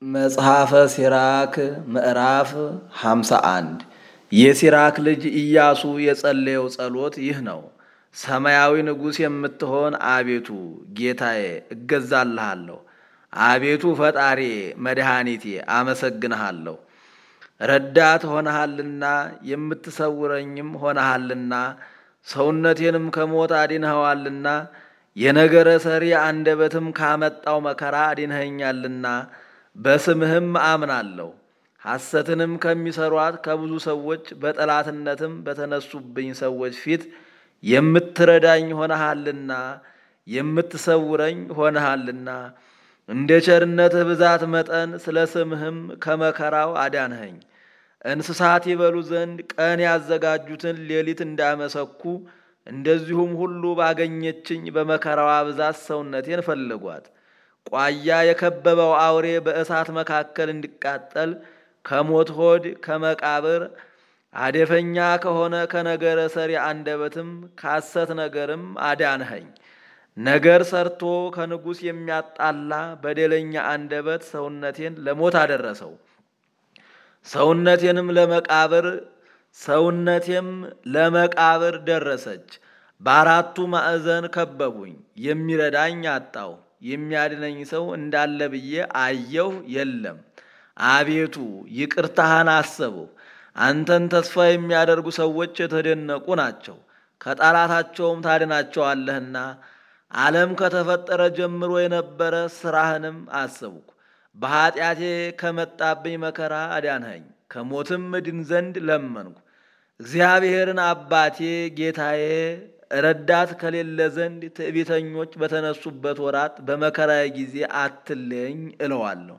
መጽሐፈ ሲራክ ምዕራፍ 51 የሲራክ ልጅ ኢያሱ የጸለየው ጸሎት ይህ ነው። ሰማያዊ ንጉሥ የምትሆን አቤቱ ጌታዬ እገዛልሃለሁ። አቤቱ ፈጣሪዬ መድኃኒቴ አመሰግንሃለሁ። ረዳት ሆነሃልና የምትሰውረኝም ሆነሃልና ሰውነቴንም ከሞት አድንኸዋልና የነገረ ሰሪ አንደበትም ካመጣው መከራ አድንኸኛልና በስምህም አምናለሁ። ሐሰትንም ከሚሰሯት ከብዙ ሰዎች በጠላትነትም በተነሱብኝ ሰዎች ፊት የምትረዳኝ ሆነሃልና የምትሰውረኝ ሆነሃልና እንደ ቸርነትህ ብዛት መጠን ስለ ስምህም ከመከራው አዳንኸኝ። እንስሳት ይበሉ ዘንድ ቀን ያዘጋጁትን ሌሊት እንዳመሰኩ እንደዚሁም ሁሉ ባገኘችኝ በመከራዋ ብዛት ሰውነቴን ፈለጓት። ቋያ የከበበው አውሬ በእሳት መካከል እንዲቃጠል ከሞት ሆድ ከመቃብር አደፈኛ ከሆነ ከነገረ ሰሪ አንደበትም ካሰት ነገርም አዳንኸኝ። ነገር ሰርቶ ከንጉሥ የሚያጣላ በደለኛ አንደበት ሰውነቴን ለሞት አደረሰው። ሰውነቴንም ለመቃብር ሰውነቴም ለመቃብር ደረሰች። በአራቱ ማዕዘን ከበቡኝ፣ የሚረዳኝ አጣው። የሚያድነኝ ሰው እንዳለ ብዬ አየሁ፣ የለም። አቤቱ ይቅርታህን አሰብሁ። አንተን ተስፋ የሚያደርጉ ሰዎች የተደነቁ ናቸው፣ ከጠላታቸውም ታድናቸዋለህና። ዓለም ከተፈጠረ ጀምሮ የነበረ ሥራህንም አሰብኩ። በኀጢአቴ ከመጣብኝ መከራ አዳንኸኝ፣ ከሞትም እድን ዘንድ ለመንኩ። እግዚአብሔርን አባቴ ጌታዬ ረዳት ከሌለ ዘንድ ትዕቢተኞች በተነሱበት ወራት በመከራዬ ጊዜ አትለየኝ እለዋለሁ።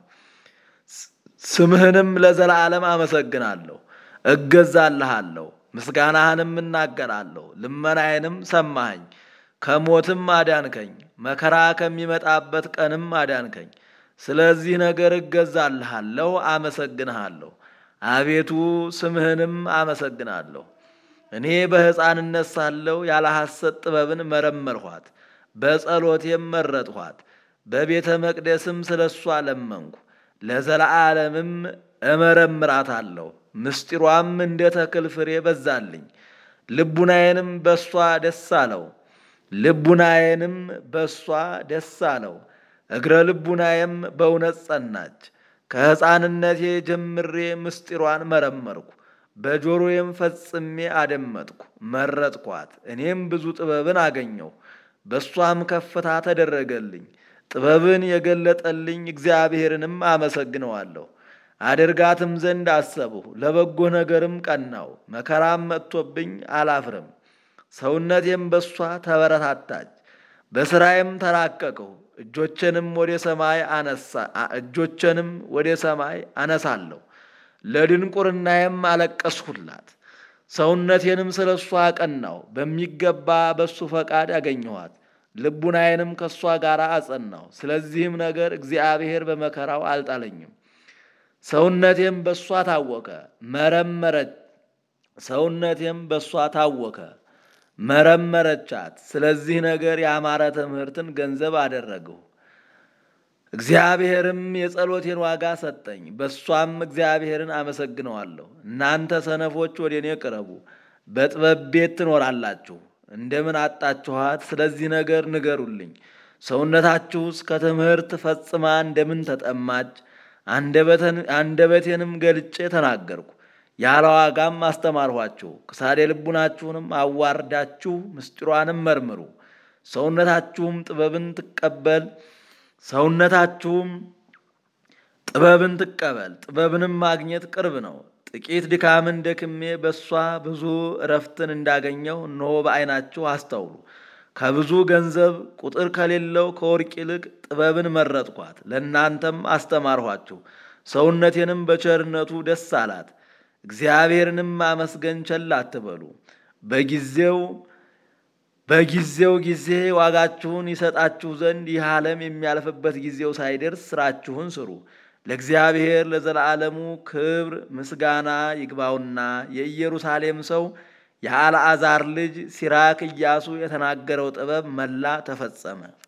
ስምህንም ለዘላለም አመሰግናለሁ፣ እገዛልሃለሁ፣ ምስጋናህንም እናገራለሁ። ልመናዬንም ሰማኸኝ፣ ከሞትም አዳንከኝ፣ መከራ ከሚመጣበት ቀንም አዳንከኝ። ስለዚህ ነገር እገዛልሃለሁ፣ አመሰግንሃለሁ። አቤቱ ስምህንም አመሰግናለሁ። እኔ በሕፃንነት ሳለሁ ያለ ሐሰት ጥበብን መረመርኋት፣ በጸሎቴም መረጥኋት። በቤተ መቅደስም ስለ እሷ ለመንኩ፣ ለዘለዓለምም እመረምራታለሁ። ምስጢሯም እንደ ተክል ፍሬ በዛልኝ። ልቡናዬንም በእሷ ደስ አለው፣ ልቡናዬንም በእሷ ደስ አለው። እግረ ልቡናዬም በእውነት ጸናች። ከሕፃንነቴ ጀምሬ ምስጢሯን መረመርኩ፣ በጆሮዬም ፈጽሜ አደመጥኩ፣ መረጥኳት። እኔም ብዙ ጥበብን አገኘሁ፣ በእሷም ከፍታ ተደረገልኝ። ጥበብን የገለጠልኝ እግዚአብሔርንም አመሰግነዋለሁ። አደርጋትም ዘንድ አሰብሁ፣ ለበጎ ነገርም ቀናው። መከራም መጥቶብኝ አላፍርም። ሰውነቴም በእሷ ተበረታታች፣ በሥራዬም ተራቀቅሁ። እጆቼንም ወደ ሰማይ አነሳ እጆቼንም ወደ ሰማይ አነሳለሁ። ለድንቁርናዬም አለቀስሁላት። ሰውነቴንም ስለ እሷ አቀናው። በሚገባ በእሱ ፈቃድ ያገኘኋት። ልቡናዬንም ከእሷ ጋር አጸናው። ስለዚህም ነገር እግዚአብሔር በመከራው አልጣለኝም። ሰውነቴም በእሷ ታወከ መረመረች ሰውነቴም በእሷ ታወከ መረመረቻት። ስለዚህ ነገር ያማረ ትምህርትን ገንዘብ አደረግሁ። እግዚአብሔርም የጸሎቴን ዋጋ ሰጠኝ፣ በእሷም እግዚአብሔርን አመሰግነዋለሁ። እናንተ ሰነፎች ወደ እኔ ቅረቡ፣ በጥበብ ቤት ትኖራላችሁ። እንደምን አጣችኋት? ስለዚህ ነገር ንገሩልኝ። ሰውነታችሁስ ከትምህርት ፈጽማ እንደምን ተጠማች? አንደበቴንም ገልጬ ተናገርኩ፣ ያለ ዋጋም አስተማርኋችሁ። ክሳዴ ልቡናችሁንም አዋርዳችሁ ምስጢሯንም መርምሩ። ሰውነታችሁም ጥበብን ትቀበል ሰውነታችሁም ጥበብን ትቀበል። ጥበብንም ማግኘት ቅርብ ነው። ጥቂት ድካምን ደክሜ በእሷ ብዙ እረፍትን እንዳገኘው እነሆ በዓይናችሁ አስተውሉ። ከብዙ ገንዘብ ቁጥር ከሌለው ከወርቅ ይልቅ ጥበብን መረጥኳት፣ ለእናንተም አስተማርኋችሁ። ሰውነቴንም በቸርነቱ ደስ አላት። እግዚአብሔርንም ማመስገን ቸል አትበሉ። በጊዜው በጊዜው ጊዜ ዋጋችሁን ይሰጣችሁ ዘንድ ይህ ዓለም የሚያልፍበት ጊዜው ሳይደርስ ስራችሁን ስሩ። ለእግዚአብሔር ለዘላለሙ ክብር ምስጋና ይግባውና የኢየሩሳሌም ሰው የአልዓዛር ልጅ ሲራክ ኢያሱ የተናገረው ጥበብ መላ ተፈጸመ።